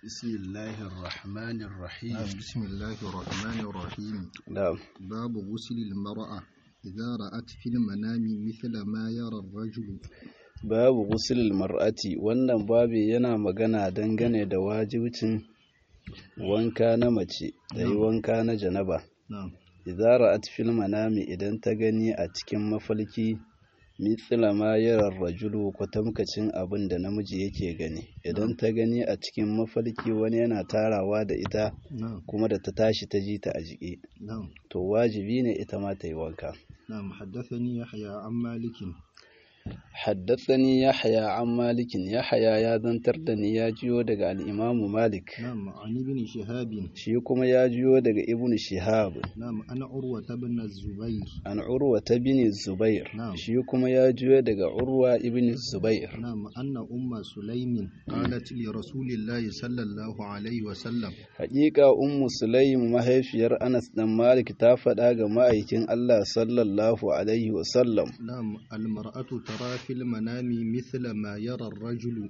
بسم الله الرحمن الرحيم بسم الله الرحمن الرحيم نعم باب غسل المرأة إذا رأت في المنام مثل ما يرى الرجل babu gusulul mar'ati wannan babi yana magana dangane da wajibcin wanka na mace da yi wanka na janaba نعم idza ra'at fil manami idan ta gani a cikin mafalki mithla ma yara rajulu kwatamkacin abin da namiji yake gani idan ta gani a cikin mafalki wani yana tarawa da ita نعم kuma da ta tashi ta ji ta a jike نعم to wajibi ne ita ma ta yi wanka نعم حدثني يحيى عن مالك haddathani yahya an malikin yahya ya zantar da ni ya jiyo daga al-imamu malik نعم عن ابن شهاب shi kuma ya jiyo daga ibnu shihab نعم أنا عروة بن الزبير an urwa ta bin zubair Na'am. shi kuma ya jiyo daga urwa ibn zubair نعم أن أم سليم قالت لرسول الله صلى الله عليه وسلم Haƙiƙa ummu sulaim mahaifiyar anas dan malik ta faɗa ga ma'aikin allah sallallahu alaihi wasallam نعم المرأة ترى في المنام مثل ما يرى الرجل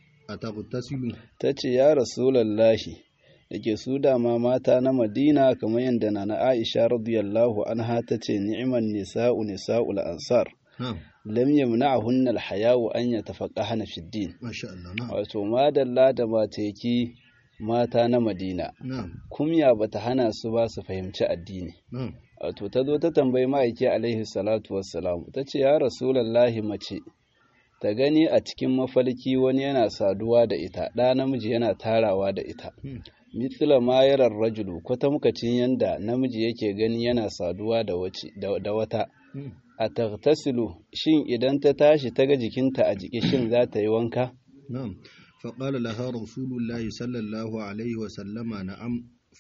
أتغتسل ta ce ya rasulallahi da ke su dama mata na madina kamar yadda na na aisha radiyallahu anha ta ce ni'man nisa'u nisa'ul ansar نعم lam yamna'hunna al-haya'u an yatafaqahna fi din ما شاء الله نعم wato madalla da mateki mata na madina نعم kumya bata hana su ba su fahimci addini نعم wato ta zo ta tambayi ma'aiki alaihi salatu wassalam ta ce ya rasulallahi mace ta gani a cikin mafalki wani yana saduwa da ita ɗa namiji yana tarawa da ita Hmm. mithla ma yarar rajulu kwatamkacin yanda namiji yake gani yana saduwa da wace da da wata Hmm. a tagtasilu shin idan ta tashi ta ga jikinta a jiki shin za ta yi wanka نعم فقال لها رسول الله صلى الله عليه وسلم نعم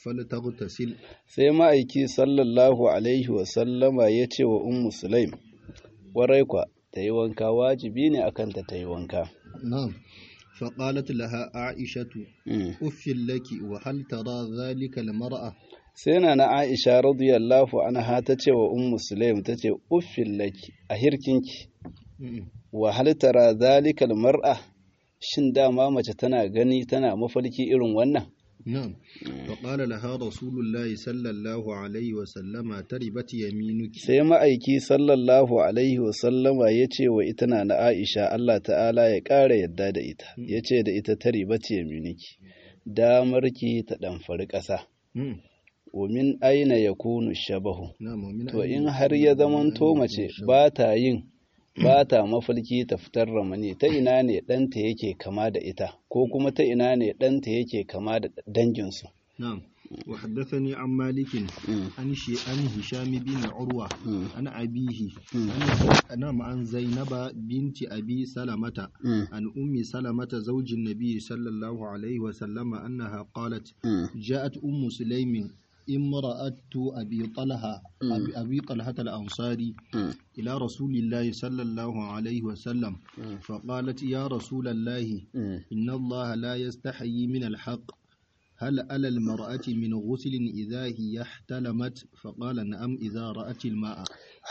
فلتغتسل sai ma'aiki sallallahu alaihi wasallama ya ce wa ummu sulaim warai kwa ta yi wanka wajibi ne akan ta ta yi wanka نعم فقالت لها عائشة Mm. أف لك وهل ترى ذلك المرأة sai na na aisha radiyallahu anha ta ce wa ummu sulaim ta ce uffin laki a hirkinki Hmm. wa hal tara zalikal mar'a shin dama mace tana gani tana mafalki irin wannan نعم فقال لها رسول الله صلى الله عليه وسلم تربت يمينك sai ma'aiki sallallahu alaihi wasallama ya ce wa ita na na aisha Allah ta'ala ya ƙara yadda da ita ya ce da ita ta riba ce miniki damarki ta ɗamfari ƙasa Hmm. min aina ya kunu shabahu نعم ومن to أين in يكون- har ya من zamanto أين mace يكون ba ta yin ba ta mafalki ta fitar ramani ta ina ne ɗanta yake kama da ita ko kuma ta ina ne ɗanta yake kama da danginsu نعم وحدثني عن مالك Mm. عن شي عن هشام بن عروة Mm. عن أبيه Mm. عن نعم عن زينب بنت أبي سلمة Mm. عن أم سلمة زوج النبي صلى الله عليه وسلم أنها قالت Mm. جاءت أم سليم امرأة أبي طلحة أبي, أبي طلحة الأنصاري Mm. إلى رسول الله صلى الله عليه وسلم Mm. فقالت يا رسول الله Mm. إن الله لا يستحيي من الحق هل على المرأة من غسل إذا هي احتلمت فقال نعم إذا رأت الماء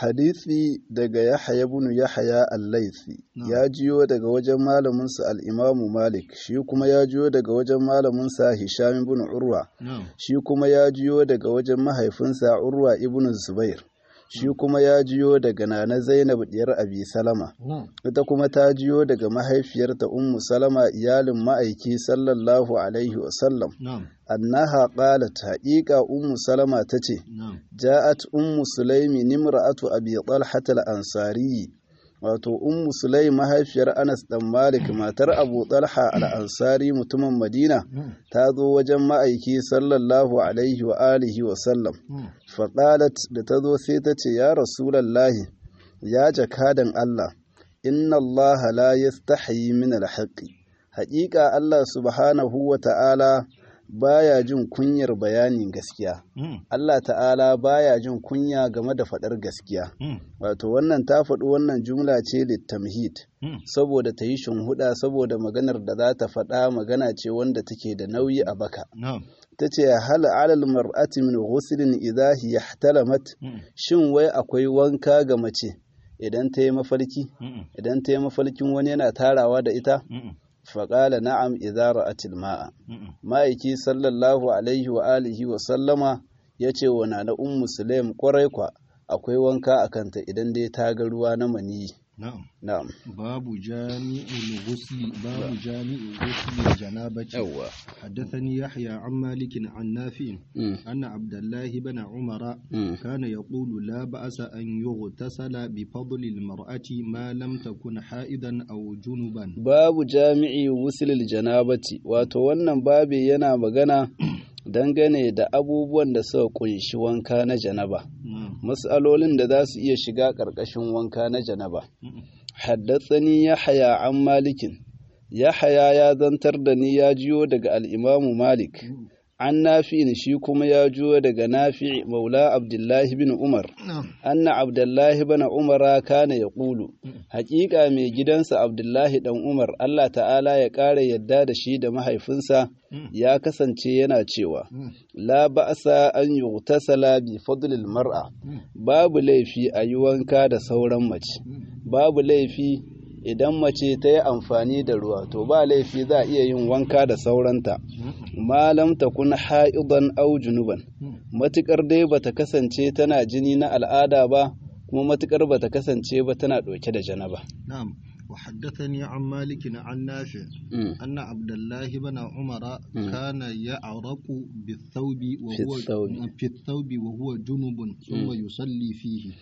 hadisi daga Yahya ibn Yahya al-Laythi Na'am. ya jiyo daga wajen malaminsa al-Imam Malik shi kuma ya jiyo daga wajen malaminsa Hisham ibn Urwa نعم shi kuma ya jiyo daga wajen mahaifinsa Urwa ibn Zubair shi kuma ya jiyo daga Nana Zainab diyar Abi Salama نعم ita kuma ta jiyo daga mahaifiyarta Ummu Salama iyalin ma'aiki sallallahu alaihi wasallam نعم annaha qalat haqiqa Ummu Salama tace نعم ja'at Ummu Sulaimi nimra'atu Abi Talha al-Ansari wato Ummu Sulaim mahaifiyar Anas dan Malik matar Abu Talha al-Ansari mutumin Madina نعم ta zo wajen ma'aiki sallallahu alaihi wa alihi wa sallam نعم faƙalat da ta zo sai ta ce ya rasulallahi ya jakadan Allah inna Allah la yastahi min alhaqi haƙiƙa Allah subhanahu wa ta'ala baya jin kunyar bayanin gaskiya نعم Allah ta'ala baya jin kunya game da faɗar gaskiya نعم wato wannan ta faɗi wannan jumla ce littamhid نعم saboda ta yi shunhuda saboda maganar da za ta faɗa magana ce wanda take da nauyi a baka نعم ta ce hal alal mar'ati min ghuslin idha hiya ihtalamat نعم shin wai akwai wanka ga mace idan ta yi mafarki نعم idan ta yi mafarkin wani yana tarawa da ita نعم faƙala na'am idza ra'atil ma'a ma'aiki sallallahu alaihi wa alihi wa sallama ya ce wa na ummu sulaim kwarai kwa akwai wanka a kanta idan dai ta ga ruwa na maniyi na'am na'am babu jami'ul ghusli babu jami'ul ghusli janabati yawwa حدثني يحيى عن مالك عن نافع Mm, أن عبد الله بن عمر mm, كان يقول لا بأس أن يغتسل بفضل المرأة ما لم تكن حائضا أو جنبا babu jami'i wusulil janabati wato wannan babi yana magana dangane da abubuwan da suka kunshi wanka na janaba نعم mas'alolin da za su iya shiga ƙarƙashin wanka na janaba Mm. haddatsani yahaya an malikin yahaya ya zantar da ni ya jiyo daga al'imamu malik an nafi shi kuma ya jiyo daga nafi maula abdullahi bin umar نعم anna abdullahi bana umara kana ya ƙulu haƙiƙa mai gidansa abdullahi ɗan umar allah ta'ala ya ƙara yadda da shi da mahaifinsa ya kasance yana cewa la ba'asa an yughtasala bi fadlil mar'a babu laifi a yi wanka da sauran mace babu laifi idan mace ta yi amfani da ruwa to ba laifi za a iya yin wanka da sauranta malam ta kun ha'idan au junuban matukar dai bata kasance tana jini na al'ada ba kuma matukar bata kasance ba tana ɗauke da janaba نعم وحدثني عن مالك عن نافع Mm. أن عبد الله بن عمر كان يعرق بالثوب وهو الثوب. في الثوب وهو جنب ثم يصلي فيه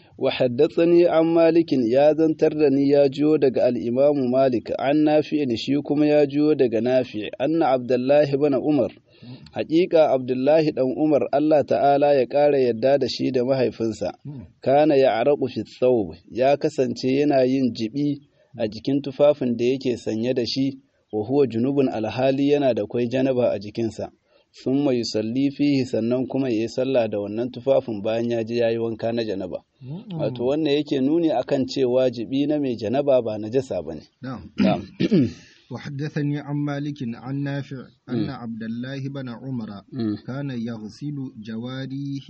وحدثني عن مالك يا زنتر da ni ya jiyo daga al'imamu Malik an nafi shi kuma ya jiyo daga nafi anna Abdullahi bana Umar Haƙiƙa Abdullahi ɗan Umar Allah ta'ala ya ƙara yadda da shi da mahaifinsa kana ya araku fi thawb ya kasance yana yin jibi a jikin tufafin da yake sanye da shi wa huwa junubun alhali yana da kwai janaba a jikinsa summa yusalli fihi sannan kuma yayi sallah da wannan tufafin bayan ya je yayi wanka na janaba wato wannan yake nuni akan cewa jibi na mai janaba ba najasa bane نعم na'am وحدثني عن مالك عن نافع أن عبد الله بن عمر Mm, كان يغسل جواريه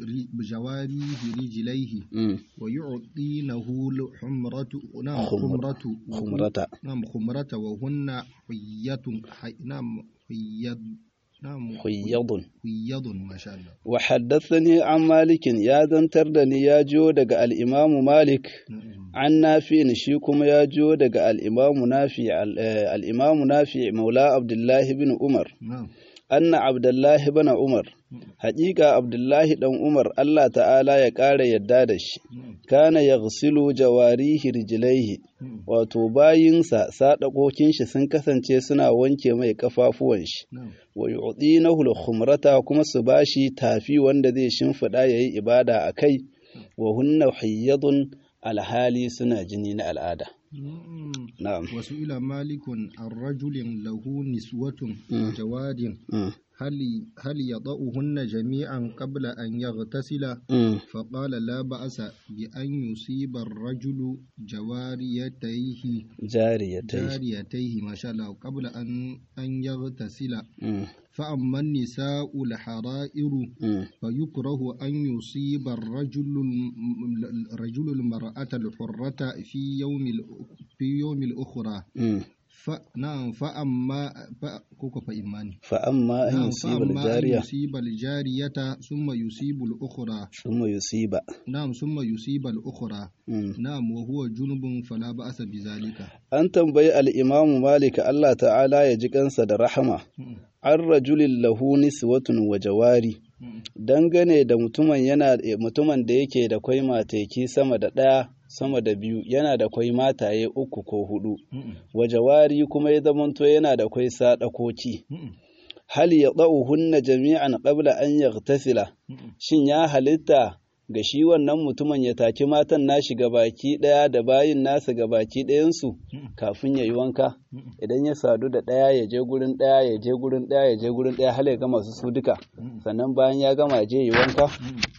جواريه رجليه mm, ويعطينه الحمرة نعم خمر- خمرة خمرة نعم خمرة وهن حية حي نعم حيض نعم huyyadun حيض ما شاء الله وحدثني عن مالك يا زنتر da ni ya jiyo daga al'imamu Malik نعم. an nafi shi kuma ya jiyo daga al'imamu nafi al'imamu nafi maula abdullahi bin umar نعم anna abdullahi bin umar haƙiƙa abdullahi ɗan umar allah ta'ala ya ƙara yadda da shi نعم. kana ya jawarihi rijilaihi نعم. wato bayinsa saɗaƙokin shi sun kasance suna wanke mai kafafuwan shi نعم. wa yu'dinahu al-khumrata kuma su bashi tafi wanda zai shimfiɗa yayi ibada a kai wa hunna hiyyadun alhali suna jini na al'ada نعم. na'am وسئل مالك عن رجل له نسوة جواد Mm, هل هل يضعهن جميعا قبل أن يغتسل mm, فقال لا بأس بأن يصيب الرجل جواريتيه jariyatai جاريتيه ما شاء الله قبل أن أن يغتسل Mm, فأما النساء الحرائر mm, فيكره أن يصيب الرجل الم- الرجل المرأة الحرة في يوم ال- في يوم الأخرى mm. ف نعم فأما ف كوكو فإيماني fa amma an نعم yusiba فأما أن al-jariya يصيب الجارية ثم يصيب الأخرى thumma yusiba نعم ثم يصيب الأخرى Mm. نعم وهو جنب فلا بأس بذلك an tambayi al-imamu malik Allah ta'ala ya ji kansa da rahama an rajulin lahu niswatun wa jawari dangane da mutumin yana mutumin da yake da kwai mateki sama da ɗaya sama da biyu yana da kwai mataye uku ko hudu wa jawari kuma ya zamanto yana da kwai sadakoki hal ya hunna jami'an qabla an yaghtasila shin ya halitta ga shi wannan mutumin ya taki matan nashi baki ɗaya da bayin nasa baki ɗayansu kafin ya yi wanka idan ya sadu da ɗaya ya je gurin ɗaya ya je gurin ɗaya ya je gurin ɗaya har ya gama su su duka sannan bayan ya gama ya je yi wanka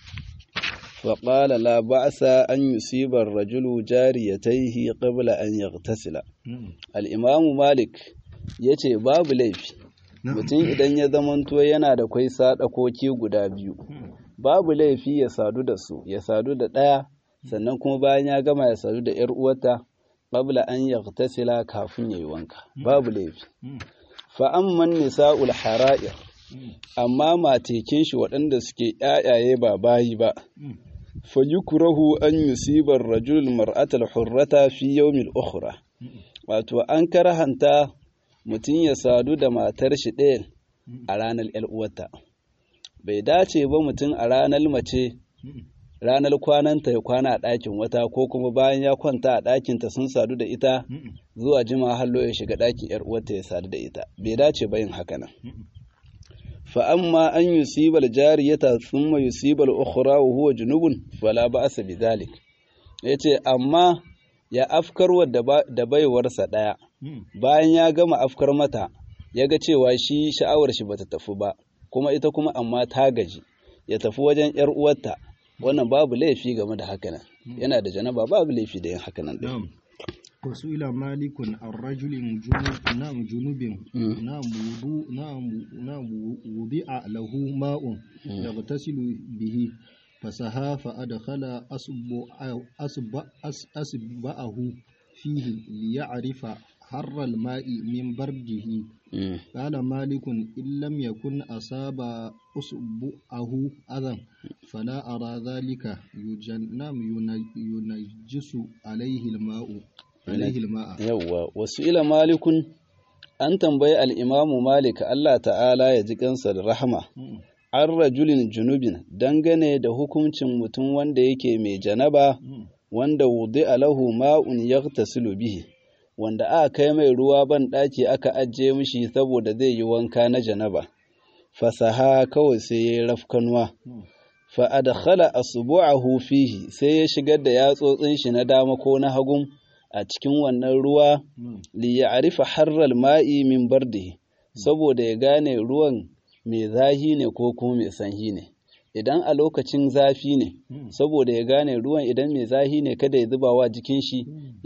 wa qala la ba'sa an yusiba ar-rajulu jariyatayhi qabla an yaghtasila al-imam malik yace babu laifi mutum idan ya zamanto yana da kwai sadakoki guda biyu babu laifi ya sadu da su ya sadu da ɗaya sannan kuma bayan ya gama ya sadu da ‘yar uwarta qabla an yaghtasila kafin yayi wanka babu laifi fa amman nisa'ul hara'ir amma matekin shi waɗanda suke ƴaƴaye ba bayi ba fa yukrahu an yusiba ar-rajul mar'ata al-hurrata fi yawm al-ukhra wato an karahanta mutum ya sadu da matar shi ɗaya a ranar ƴar uwarta bai dace ba mutum a ranar mace ranar kwananta ya kwana a ɗakin wata ko kuma bayan ya kwanta a ɗakinta sun sadu da ita zuwa jima hallo ya shiga ɗakin ‘yar uwarta ya sadu da ita bai dace ba yin haka nan fa amma an yusibal jariyata thumma yusibal ukhra wa huwa junubun fala ba'sa bidhalik yace amma ya afkarwa da baiwarsa ɗaya bayan ya gama afkar mata ya ga cewa shi sha'awar shi bata tafi ba kuma ita kuma amma ta gaji ya tafi wajen ‘yar uwarta wannan babu laifi game da hakanan yana da janaba babu laifi da yin hakanan din wasu ila malikun an rajulin na'am junubin na'am wudu na'am wudi'a lahu ma'un yaghtasilu bihi fasaha fa adkhala asba'ahu fihi liya'rifa حر الماء من برده قال مالك إن لم يكن أصاب أصبعه أذى فلا أرى ذلك يجنم ينجس عليه الماء عليه الماء يوا وسئل مالك an tambayi al'imamu Malik Allah ta'ala ya ji kansa da rahama, an rajulin junubin dangane da hukuncin mutum wanda yake mai janaba wanda wudi alahu ma'un ya bihi. wanda aka kai mai ruwa ban ɗaki aka ajiye mishi saboda zai yi wanka na janaba fasaha kawai sai ya yi rafkanuwa fa adkhala asbu'ahu fihi sai ya shigar da yatsotsin shi na dama ko na hagun a cikin wannan ruwa li ya'rifa harral ma'i min bardihi saboda ya gane ruwan mai zahi ne ko kuma mai sanyi ne idan a lokacin zafi ne saboda ya gane ruwan idan mai zahi ne kada ya zuba wa jikin shi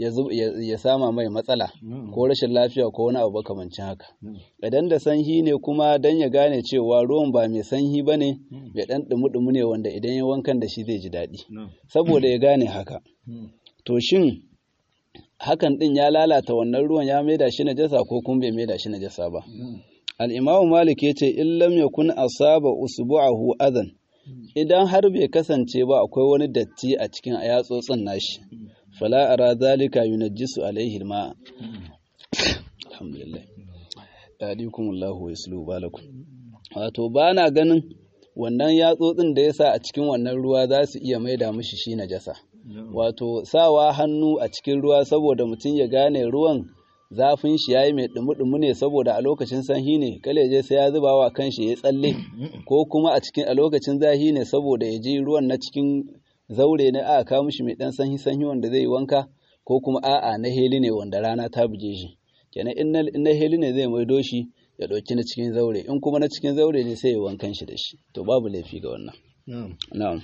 ya sama mai matsala ko rashin lafiya ko wani abu makamancin haka idan da sanyi ne kuma dan ya gane cewa ruwan ba mai sanyi ba ne mai dan dumu ne wanda idan ya wankan da shi zai ji daɗi saboda ya gane haka to shin hakan din ya lalata wannan ruwan ya maida shi najasa ko kuma bai maida shi najasa ba al-imamu malik yace in lam yakun asaba usbu'ahu adan idan har bai kasance ba akwai wani datti a cikin yatsotsin nashi fala ara zalika yunajjisu alaihi ma alhamdulillah yadikum Allahu wa yaslu balakum wato bana ganin wannan yatsotsin da yasa a cikin wannan ruwa za su iya maida mishi shi najasa wato sawa hannu a cikin ruwa saboda mutum ya gane ruwan zafin shi yayi mai dumu-dumu ne saboda a lokacin sanyi ne kale je sai ya zuba wa kanshi ya tsalle ko kuma a cikin a lokacin zahi ne saboda ya ji ruwan na cikin zaure ne aka kawo mishi mai dan sanyi sanyi wanda zai yi wanka ko kuma a'a na heli ne wanda rana ta buge shi kenan in na heli ne zai maido shi ya ɗauki na cikin zaure in kuma na cikin zaure ne sai ya wankan shi da shi to babu laifi ga wannan na'am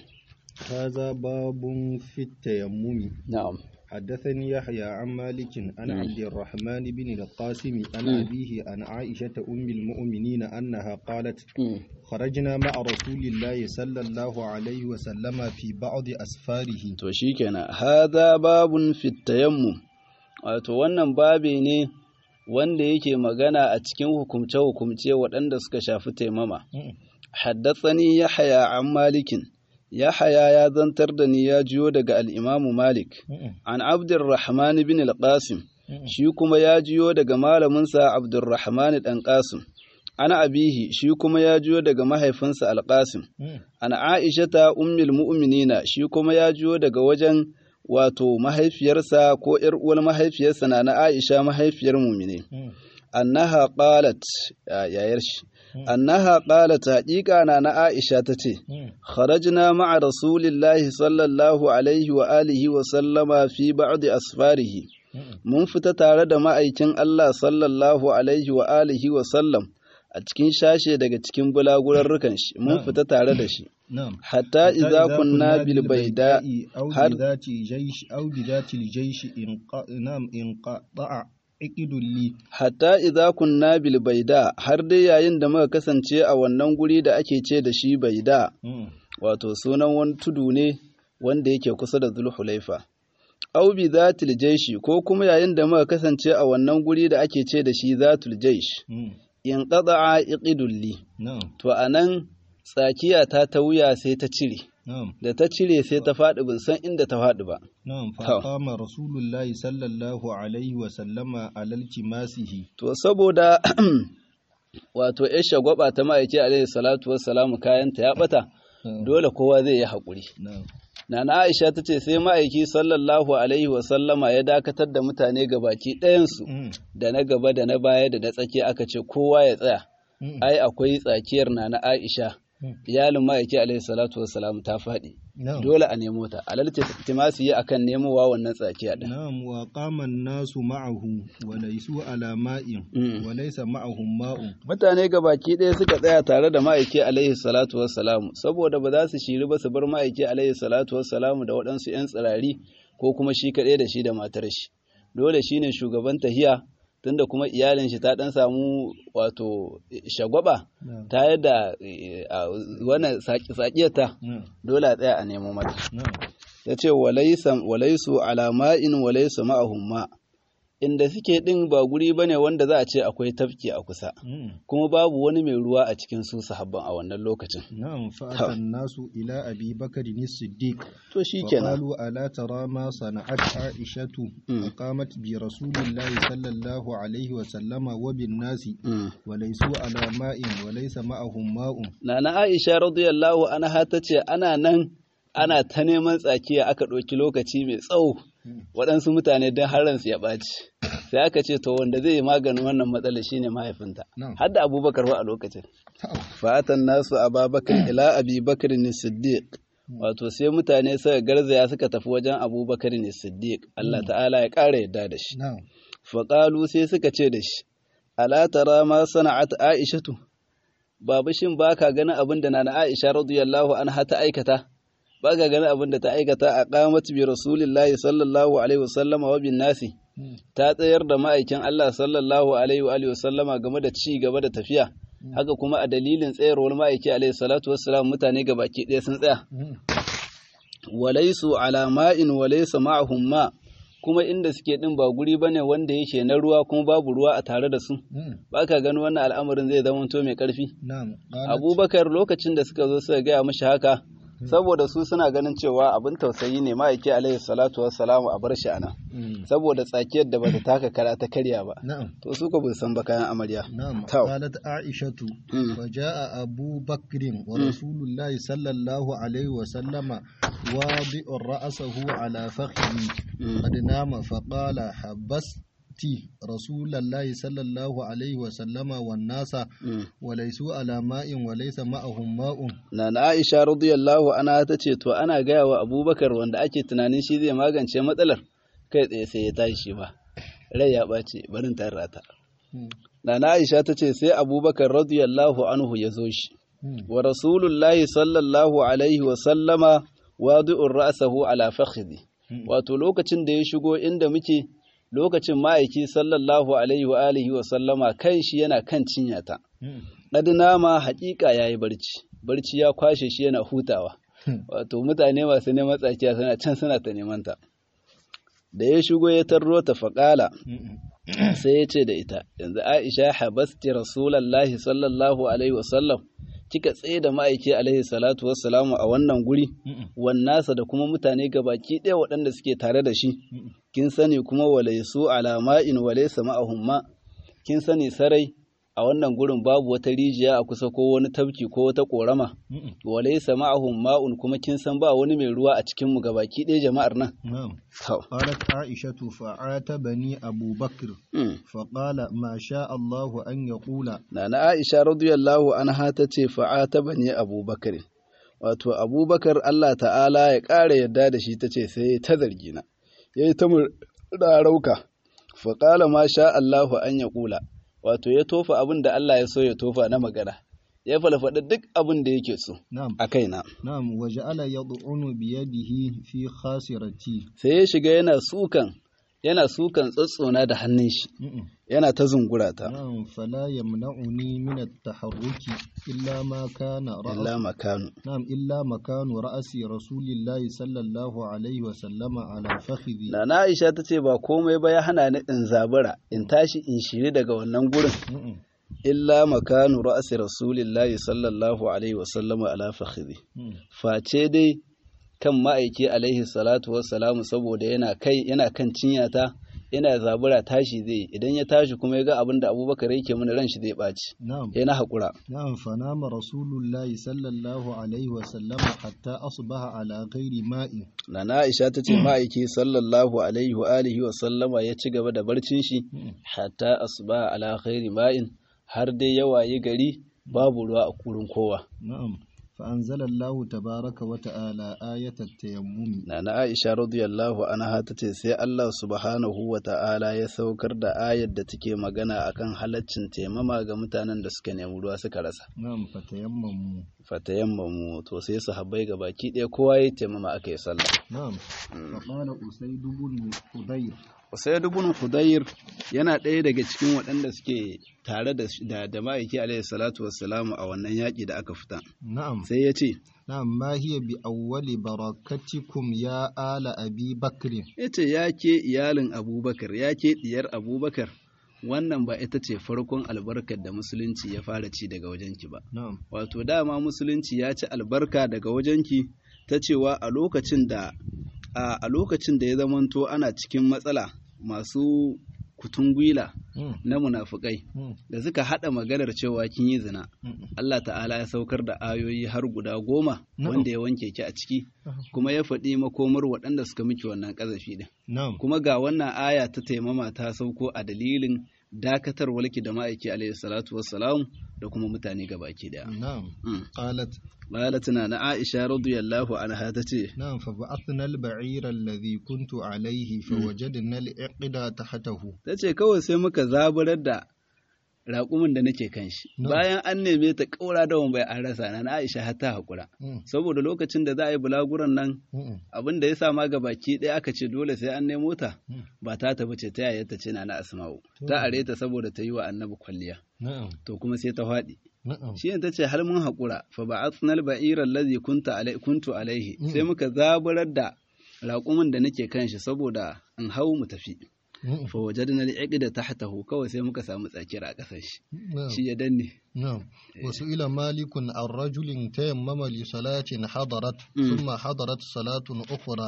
هذا باب في التيمم نعم حدثني يحيى عن مالك عن عبد الرحمن بن القاسم عن أبيه عن عائشة أم المؤمنين أنها قالت خرجنا مع رسول الله صلى الله عليه وسلم في بعض أسفاره to shikenan hadha babun fi tayammum wato wannan babe ne wanda yake magana a cikin hukumce-hukumce waɗanda suka shafi taimama haddathani yahya an malikin Yahaya ya zantar da ni ya jiyo daga al'imamu Malik, an Abdurrahman bin al-Qasim, shi kuma ya jiyo daga malaminsa Abdurrahman ɗan Qasim, ana abihi shi kuma ya jiyo daga mahaifinsa al-Qasim, an Aisha ta ummil mu'minina shi kuma ya jiyo daga wajen wato mahaifiyarsa ko ‘yar uwar mahaifiyarsa na na Aisha mahaifiyar mumine. Annaha qalat yayar shi. annaha qalat haqiqa na na Aisha tace kharajna ma'a rasulillahi sallallahu alaihi wa alihi wa sallama fi ba'd asfarihi mun fita tare da ma'aikin Allah sallallahu alaihi wa alihi wa sallam a cikin shashe daga cikin bulagurarrukan shi mun fita tare da shi hatta idza kunna bil baida har zati jaysh aw bi zati al jaysh in nam in qata'a ikidulli hatta idza kunna bil baida har dai yayin da muka kasance a wannan guri da ake ce da shi baida wato sunan wani tudu ne wanda yake kusa da zulhulaifa au bi zatul jaishi ko kuma yayin da muka kasance a wannan guri da ake ce da shi zatul jaish in qada'a iqidulli to anan tsakiya ta ta wuya sai ta cire da ta cire sai ta faɗi bin san inda ta faɗi ba na'am fa qama rasulullahi sallallahu alaihi wa sallama alal kimasihi to saboda wato ya shagwaba ta ma'aiki alaihi salatu wassalamu kayanta ya bata dole kowa zai yi haƙuri Nana Aisha ta ce sai ma'aiki sallallahu alaihi wasallama ya dakatar da mutane gabaki ɗayansu da na gaba da na baya da na tsakiya aka ce kowa ya tsaya. Ai akwai tsakiyar Nana Aisha iyalin ma'aiki alaihi salatu wassalam ta faɗi. Dole a nemo ta. Alalta timasi yi akan nemowa wannan tsakiya ɗin. Na'am wa qaman nasu ma'ahu wa laysu ala ma'in wa laysa ma'ahum ma'un. Mutane gabaki ɗaya suka tsaya tare da ma'aiki alaihi salatu wassalamu saboda ba za su shiri ba su bar ma'aiki alaihi salatu wassalamu da waɗansu 'yan tsirari ko kuma shi kaɗai da shi da matar shi. Dole shine shugaban tahiya tunda kuma iyalin shi ta dan samu wato shagwaba ta yadda wannan sakiyarta dole a tsaya a nemo mata ya ce walaisu alama'in walaisu ma'ahum ma inda suke din ba guri bane wanda za a ce akwai tafki a kusa kuma babu wani mai ruwa a cikin su sahabban a wannan lokacin na'am fa'atan nasu ila abi bakr ni siddiq to shikenan qalu ala tara ma sana'at aishatu qamat bi rasulillahi sallallahu alaihi wa sallama wa bin nasi wa laysu ala ma'in wa laysa ma'ahum ma'un nana aisha radiyallahu anha tace ana nan ana ta neman tsakiya aka ɗauki lokaci mai tsawo waɗansu mutane don haransu ya ɓaci sai aka ce to wanda zai yi maganin wannan matsala shine mahaifinta har da abubakar wa a lokacin fatan nasu ababakar ila abubakar ne siddiq wato sai mutane suka garzaya suka tafi wajen abubakar ne siddiq Allah ta'ala ya ƙara yadda da shi faƙalu sai suka ce da shi ala tara ma sana'at aishatu babu shin baka ganin abin da na aisha radiyallahu anha ta aikata ba ga ganin abin da ta aikata a qamat bi rasulillahi sallallahu alaihi wasallama wa bin nasi ta tsayar da ma'aikin Allah sallallahu alaihi wa wasallama game da ci gaba da tafiya haka kuma a dalilin tsayarwar ma'aiki alaihi salatu wassalam mutane baki ɗaya sun tsaya walaisu ala ma'in walaysa ma'ahum ma kuma inda suke din ba guri bane wanda yake na ruwa kuma babu ruwa a tare da su ba ka gani wannan al'amarin zai zama to mai karfi abubakar lokacin da suka zo suka gaya mashi haka saboda su suna ganin cewa abin tausayi ne ma'aiki alaihi salatu wassalamu a bar shi ana saboda tsakiyar da bata taka kara ta karya ba to su ko bin san ba kayan amarya na'am qalat aishatu wa jaa abu bakrin wa rasulullahi sallallahu alaihi wa sallama wadi'u ra'sahu ala fakhri qad nama fa qala habas ti rasulallahi sallallahu alaihi wa sallama wa nasa wa laisu ala ma'in wa laisa ma'ahum ma'un na na Aisha radiyallahu anha ta ce to ana gaya wa Abubakar wanda ake tunanin shi zai magance matsalar kai tsaye sai ya tashi shi ba rai ya ɓace barin tarrata na na Aisha ta ce sai Abubakar radiyallahu anhu ya zo shi wa rasulullahi sallallahu alaihi wa sallama wadi'ur ra'sahu ala fakhdi wato lokacin da ya shigo inda muke lokacin ma'aiki sallallahu alaihi wa alihi wa sallama kan shi yana kan cinyata. Ɗadina ma haƙiƙa ya yi barci, barci ya kwashe shi yana hutawa, wato mutane masu neman tsakiya suna can suna ta neman ta. Da ya shigo ya tarro ta faƙala, sai ya ce da ita, yanzu Aisha habasti Rasulallahi sallallahu alaihi wa sallam, kika tsaye da ma'aiki alaihi salatu wassalamu a wannan guri, wannasa da kuma mutane gabaki ɗaya waɗanda suke tare da shi, kin sani kuma walaisu alama'in walaisa ma'ahum ma kin sani sarai a wannan gurin babu wata rijiya a kusa ko wani tafki ko wata korama walaisa ma'ahum ma'un kuma kin san ba wani mai ruwa a cikin mu gabaki ɗaya jama'ar nan qalat aishatu fa'atabani abu bakr fa qala ma sha Allahu an yaqula nana aisha radiyallahu anha tace fa'atabani abu bakr wato abubakar Allah ta'ala ya ƙara yadda da shi tace sai ta zargi na ya yi ta rauka faƙala ma sha Allahu an ya ƙula wato ya tofa abin da Allah ya so ya tofa na magana ya falfaɗa duk abin da yake so a kaina na'am wa ja'ala yad'unu bi yadihi fi khasirati sai ya shiga yana sukan yana sukan tsatsona da hannun shi Mm-mm. yana ta zungura ta نعم فلا يمنعني من التحرك إلا ما كان رأس illa makanu نعم إلا مكان رأس رسول الله صلى الله عليه وسلم على فخذي Nana Aisha ta ce ba komai ba ya hana ni in zabura in tashi in shiri daga wannan gurin Mm-mm. illa makanu ra'asi rasulillahi sallallahu alaihi wa sallama ala fakhidhi Mm. face dai kan ma'aiki alaihi salatu wassalamu saboda yana kai yana kan cinyata yana zabura tashi zai yi. idan ya tashi kuma ya ga abin da abubakar yake mana ran shi zai ɓaci نعم yana haƙura نعم فنام رسول الله صلى الله عليه وسلم حتى أصبح على غير ماء Nana Aisha ta ce ma'aiki sallallahu alaihi wa alihi wa sallama ya ci gaba da barcin shi Mm. hatta asuba ala khairi ma'in har dai ya wayi gari babu ruwa a kurin kowa. نعم فأنزل الله تبارك وتعالى آية التيمم Nana Aisha radiyallahu anha ta ce sai Allah subhanahu wa ta'ala ya saukar da ayar da take magana akan halaccin taimama ga mutanen da suka nemi ruwa suka rasa. نعم فتيمموا Fatayammamu to sai sahabbai ga baki ɗaya kowa ya taimama aka yi sallah. نعم فقال أسيد بن حضير Usaid ibn Hudayr yana ɗaya daga cikin waɗanda suke tare da da, da ma'aiki alaihi salatu wassalamu a wannan yaƙi da aka fita. نعم Sai ya ce, نعم ما هي بأول بركتكم يا آل أبي بكر ya ce ya ke iyalin Abubakar, ya ke ɗiyar Abubakar, wannan ba ita ce farkon albarkar da musulunci ya fara ci daga wajenki ba. نعم Wato dama musulunci ya ci albarka daga wajenki ta cewa a lokacin da a a lokacin da ya zamanto ana cikin matsala masu kutungwila مم. na munafukai مم. da suka haɗa maganar cewa kin yi zina مم. Allah ta'ala ya saukar da ayoyi har guda goma Na'am. wanda ya wanke ki a ciki kuma ya faɗi makomar waɗanda suka miki wannan ƙazafi din نعم kuma ga wannan aya ta taimama ta sauko a dalilin dakatar walki da ma'aiki alaihi salatu wassalam da kuma mutane gabaki daya نعم Mm. قالت Lalatina na Aisha radiyallahu anha ta ce نعم فبعثنا البعير الذي كنت عليه فوجدنا العقد تحته ta ce kawai sai muka zaburar da raƙumin da nake kan shi No. bayan an neme ta ƙaura da bai an rasa na na Aisha har ta haƙura مم. saboda lokacin da za a yi bulaguran nan مم. abin da ya sa ma baki ɗaya aka ce dole sai an nemo ta Mm. ba ta tafi ce ta yaya ta ce na na asma'u To. ta are ta saboda ta yi wa annabi kwalliya نعم to kuma sai ta faɗi نعم shi ta ce har mun haƙura fa ba'athnal ba'ira allazi kunta alai kuntu alaihi Mm. sai muka zaburar da raƙumin da nake kan shi saboda in hau mu tafi مم. fa wajadna al-iqda tahtahu kawai sai muka samu tsakiyar a ƙasar shi نعم shi ya danne نعم وسئل مالك عن رجل تيمم لصلاة حضرت مم. ثم حضرت صلاة أخرى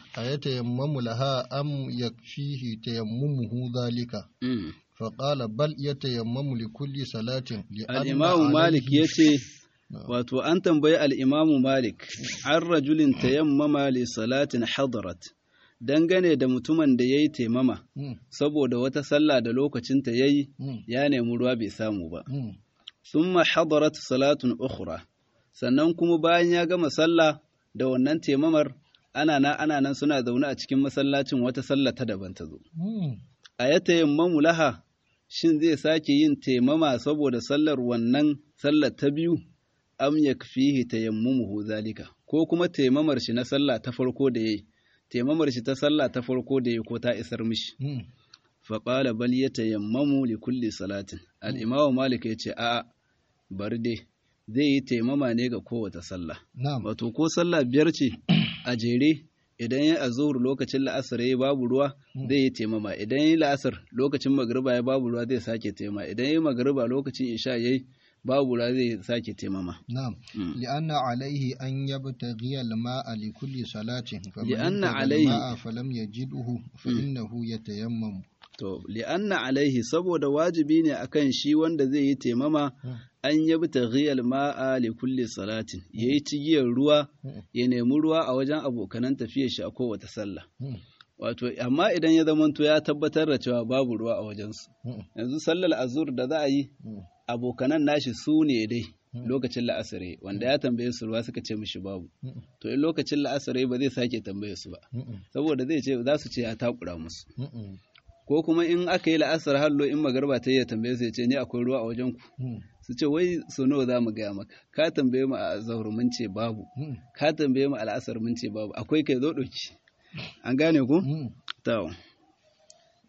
أيتيمم لها أم يكفيه تيممه ذلك Mm. فقال بل يتيمم لكل صلاة لأن al-imamu عليه- malik yace نعم. wato an tambayi al-imamu malik an rajulin tayammama li salatin hadarat dangane da mutumin da yayi taimama مم. saboda wata sallah da lokacin ta yayi مم. ya nemi ruwa bai samu ba مم. summa hadarat salatun ukhra sannan kuma bayan ya gama sallah da wannan taimamar ana na ana nan suna zaune a cikin masallacin wata sallah ta daban ta zo مم. a ya tayammamu laha shin zai sake yin taimama saboda sallar wannan sallar ta biyu am yakfihi tayammumuhu zalika ko kuma taimamar shi na sallah ta farko da yayi taimamar shi ta sallah ta farko da yayi ko ta isar mishi مم. faƙala bal ya tayammamu li kulli salatin al'imamu malik ya ce a'a bari dai zai yi taimama ne ga kowace sallah نعم wato ko sallah biyar ce a jere idan ya azur lokacin la'asar ya babu ruwa zai yi taimama idan ya yi la'asar lokacin magriba ya babu ruwa zai sake taimama idan ya yi magriba lokacin isha ya yi babu ruwa zai sake taimama نعم مم. لأن عليه أن يبتغي الماء لكل صلاة فمن لأن ابتغى عليه- الماء فلم يجده فإنه يتيمم to li'anna alaihi saboda wajibi ne akan shi wanda zai yi taimama Mm. an yabi taghiyal ma'a li kulli salatin yayi cigiyar ruwa Mm. ya nemi ruwa a wajen abokanan tafiyar shi a kowace sallah مم. wato amma idan ya zamanto ya tabbatar da cewa babu ruwa a wajensu مم. yanzu sallar azur da za a yi مم. abokanan nashi su ne dai Mm. lokacin la'asare wanda ya tambaye su ruwa suka ce mishi babu Mm. to in lokacin la'asare ba zai sake tambaye su ba Mm. saboda zai ce za su ce ya takura musu Mm. ko kuma in aka yi la'asar hallo in magarba ta yi ya tambaye su ya ce ni akwai ruwa a wajen ku Mm. su ce wai so nawa za mu gaya maka ka tambaye mu a zaur mun ce babu Mm. ka tambaye mu al'asar mun ce babu akwai kai zo ɗauki an gane ku Mm. to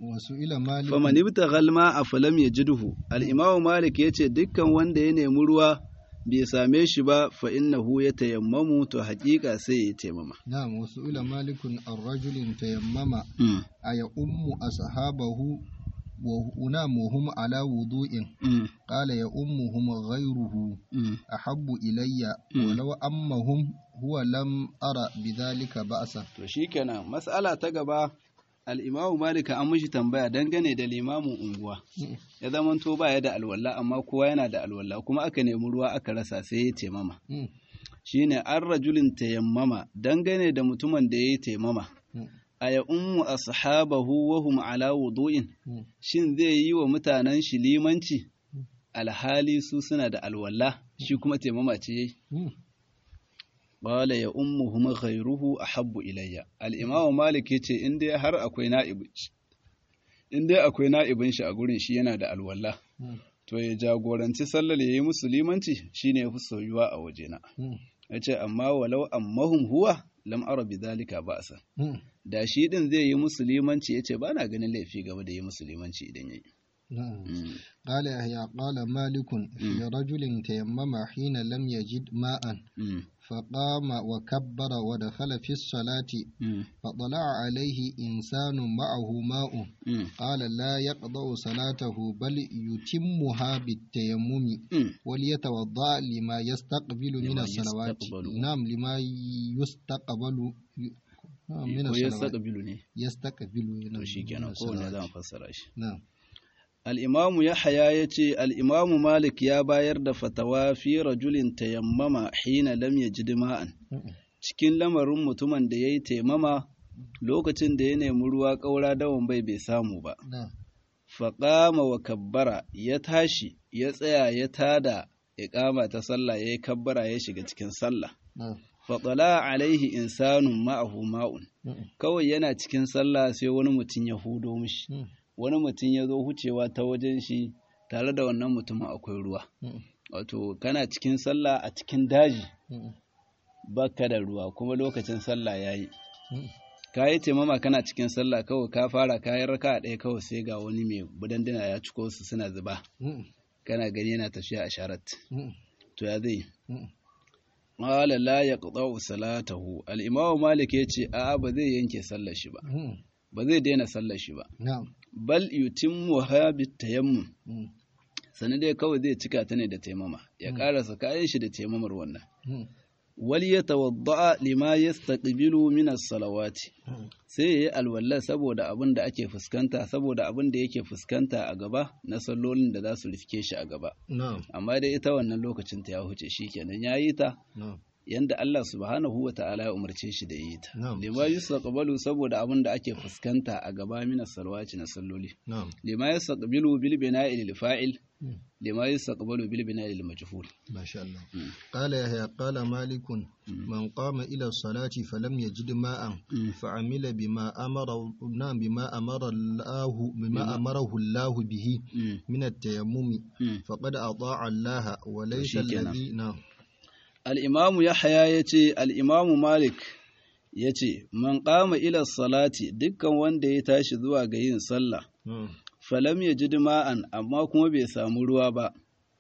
wasu ila malik faman ibtagha al-ma'a falam yajidhu al-imamu malik yace dukkan wanda ya nemi ruwa bai same shi ba fa innahu yatayammamu to haƙiƙa sai ya taimama na'am wasu ila malikun ar-rajulin tayammama mm. aya ummu ashabahu wa unam hum ala wudu'in mm. qala ya ummuhum ghayruhu mm. ahabbu ilayya walau ammahum huwa lam ara bidhalika ba'sa to shikenan mas'ala ta gaba al-imamu malik an mishi tambaya dangane da limamin unguwa ya zamanto baya da alwala amma kowa yana da alwala kuma aka nemi ruwa aka rasa sai ya taimama shine an rajulin tayammama dangane da mutumin da ya yi taimama a ya ummu ashabahu wa hum ala wudu'in shin zai yi wa mutanen shi limanci alhali su suna da alwala shi kuma taimama ce yayi qala ya ummuhum ghayruhu ahabbu ilayya al-imam malik yace in dai har akwai na'ibi in dai akwai na'ibin shi a gurin shi yana da alwala to ya jagoranci sallar ya yi musu limanci shine yafi soyuwa a wajena yace amma walau ammahum huwa lam ara bidhalika ba'sa da shi din zai yi musu limanci yace ba na ganin laifi game da yi musu limanci idan yayi قال يحيى قال مالك في رجل تيمم حين لم يجد ماء فقام وكبر ودخل في الصلاة فطلع عليه إنسان معه ماء قال لا يقضى صلاته بل يتمها بالتيمم وليتوضأ لما يستقبل من الصلوات نعم لما يستقبل من الصلوات يستقبل to shikenan kowane zan fassara shi نعم al'imamu Yahaya ya ce, al'imamu Malik ya bayar da fatawa fi rajulin tayammama hina lam ya ji dima'an, cikin lamarin mutumin da ya yi taimama lokacin da ya nemi ruwa ƙaura dawon bai bai samu ba. Faƙama wa kabbara ya tashi, ya tsaya ya tada iƙama ta sallah ya yi kabbara ya shiga cikin sallah. Faɗala alaihi insanun ma'ahu ma'un, kawai yana cikin sallah sai wani mutum ya hudo mishi. wani mutum ya zo hucewa ta wajen shi tare da wannan mutumin akwai ruwa wato kana cikin sallah a cikin daji baka da ruwa kuma lokacin sallah ya yi ka yi taimama kana cikin sallah kawai ka fara kayan raka ɗaya kawai sai ga wani mai budandina ya ciko su suna zuba kana gani yana tafiya a sharat to ya zai Mala la ya salatahu al-imamu malik ya ce a'a ba zai yanke sallar shi ba ba zai daina sallar shi ba bal yutimmu ha bitayammum sani dai kawai zai cika ta ne da taimama ya karasa kayan shi da taimamar wannan wal yatawadda lima yastaqbilu min as-salawati sai yayi alwala saboda abin da ake fuskanta saboda abin da yake fuskanta a gaba na sallolin da za su rifke shi a gaba amma dai ita wannan lokacin ta ya huce shikenan yayi ta yanda Allah subhanahu wa ta'ala ya umarce shi da yi ta. Lima yustaqbalu saboda abin da ake fuskanta a gaba min salwaci na salloli. Lima yustaqbilu bil bina'i lil fa'il lima yustaqbalu bil bina'i lil majhul. Masha Allah. Qala yahya qala malik man qama ila salati falam yajid ma'an fa'amila bima amara na bima amara Allah bima amarahu Allah bihi min at-tayammum faqad ata'a Allah wa laysa alladhi na al'imamu Yahaya ya ce, al'imamu Malik ya ce, Man ƙama ila salati dukkan wanda ya tashi zuwa ga yin sallah, falam ya ji dima'an amma kuma bai samu ruwa ba,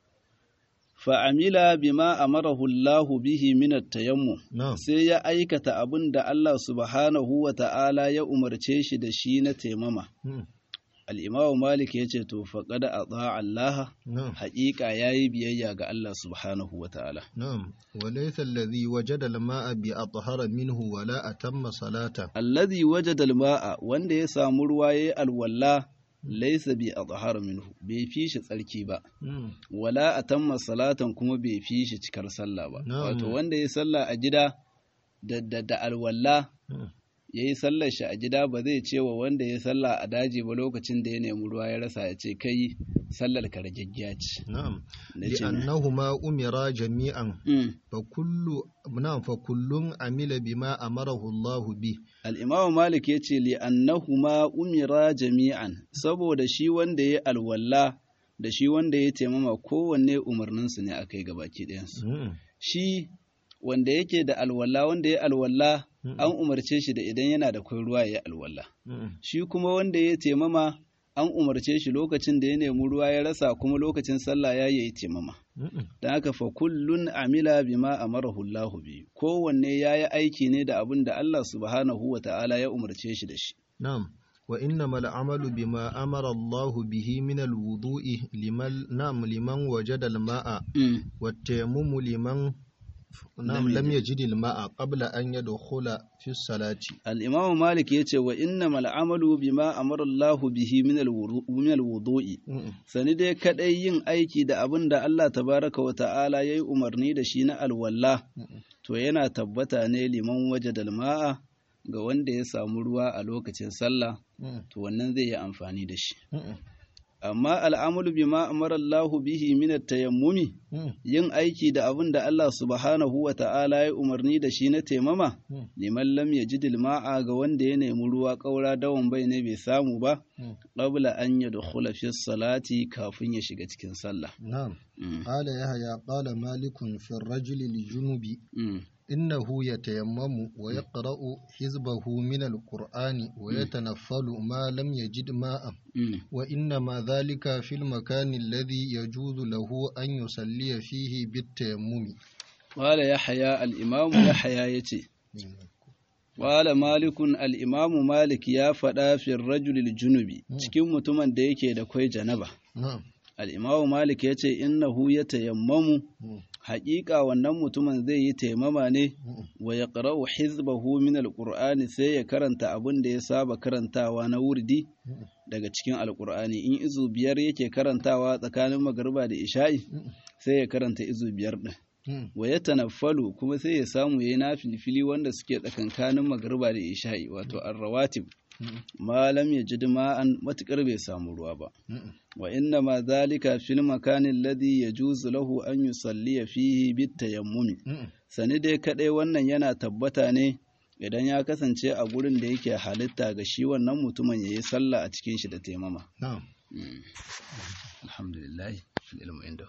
fa'amila bima amarahu Allahu bihi minat tayammu sai ya aikata abin da Allah subhanahu wa ta'ala ya umarce shi da shi na taimama. al'imamu malik ya ce to faƙada a tsa'a Allah haƙiƙa ya yi biyayya ga Allah subhanahu wa ta'ala. Na'am, walaisa allazi wajada al-ma'a bi athhara minhu wala atamma salata. Allazi wajada al-ma'a wanda ya samu ruwa yayi alwalla laisa bi athhara minhu bai fi shi tsarki ba. Wala atamma salatan kuma bai fi shi cikar sallah ba. Wato wanda ya sallah a gida da da alwalla ya yi sallar shi a gida ba zai ce wa wanda ya sallah a daji ba lokacin da ya nemi ruwa ya rasa ya ce kai sallar ka ragaggiya ce. Na'am. Li'annahuma umira jami'an fa kullu na'am fa kullun amila bima amarahu Allah bi. Al-Imam Malik ya ce li'annahuma umira jami'an saboda shi wanda ya alwalla da shi wanda ya taimama kowanne umarninsu ne akai gabaki ɗayansu. Shi wanda yake da alwala wanda ya alwala an umarce shi da idan yana da kwai ruwa ya alwala shi kuma wanda ya taimama an umarce shi lokacin da ya nemi ruwa ya rasa kuma lokacin sallah ya yi taimama don haka fa kullun amila bima amarahu Allahu bi kowanne ya yi aiki ne da abin da Allah subhanahu wa ta'ala ya umarce shi da shi na'am wa innama al'amalu bima amara Allah bihi min al-wudu'i liman na'am liman wajada al-ma'a wa tayammumu liman نعم لم يجد الماء قبل أن يدخل في الصلاة الإمام مالك يتي وإنما العمل بما أمر الله به من من الوضوء sani dai kadai yin aiki da abin da Allah tabaraka wa ta'ala ya yi umarni da shi na alwala to yana tabbata ne liman waje dalma'a ga wanda ya samu ruwa a lokacin sallah to wannan zai yi amfani da shi amma al'amulu bima amara Allahu bihi min tayammumi yin aiki da abin da Allah subhanahu wa ta'ala ya umarni da shi na taimama liman lam yajid ma'a ga wanda ya nemi ruwa ƙaura dawan bai ne bai samu ba qabla an yadkhula fi salati kafin ya shiga cikin sallah na'am qala yahya qala malikun fi ar-rajuli li-junubi إنه يتيمم ويقرأ حزبه من القرآن ويتنفل ما لم يجد ماء وإنما ذلك في المكان الذي يجوز له أن يصلي فيه بالتيمم قال يحيى الإمام يحيى يتي قال مالك الإمام مالك يا فدا في الرجل الجنوبي cikin mutumin da yake da kwai janaba al-imamu malik yace innahu yatayammamu haƙiƙa wannan mutumin zai yi taimama ne wa ya ƙara'u hizbahu min alƙur'ani sai ya karanta abin da ya saba karantawa na wurdi daga cikin alƙur'ani in izu biyar yake karantawa tsakanin magariba da isha'i sai ya karanta izu biyar ɗin wa ya tanaffalu kuma sai ya samu ya yi na filfili wanda suke tsakankanin magariba da isha'i wato arrawatib malam ya ji ma'an matuƙar bai samu ruwa ba wa inna ma zalika fil makanin ladhi yajuzu lahu an yusalli fihi bit tayammumi sani dai kadai wannan yana tabbata ne idan ya kasance a gurin da yake halitta ga shi wannan mutumin yayi sallah a cikin shi da taimama alhamdulillah ilmu inda